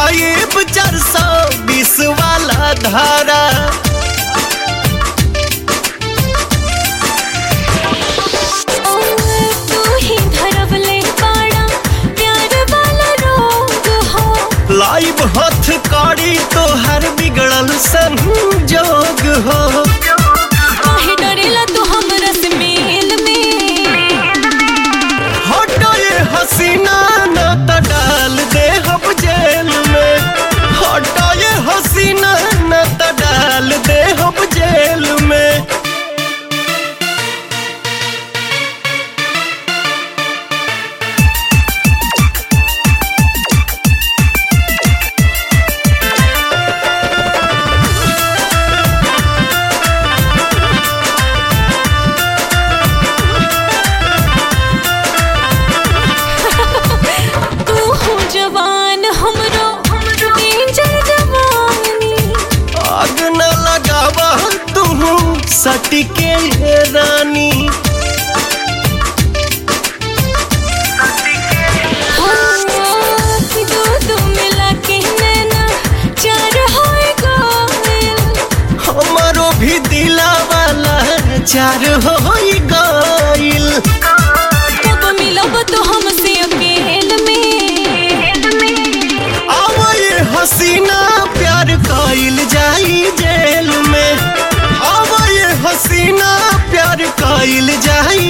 pipe चार सौ बीस वाला धारा तू ही धरवले बाड़ा प्यार वाला रोग हो लाइव हथ कड़ी तो हर बिगड़ल संजोग हो काहे डरेला तू हमरा से मेल में हटो ये हसीना न त डाल दे हम जेल में हटो ये हसीना न त डाल दे हम जेल में तू हो जवान हमरो डेंजर जवानी आग न लगावा तू सटके ये रानी कि दो दो मिला के नैना चार होए गोयल हमारो भी दिला वाला चार हो गइल कब मिलब तो हमसे अकेल में आवा ये हसीना प्यार कइल जाई जेल में आवा ये हसीना प्यार कइल जाई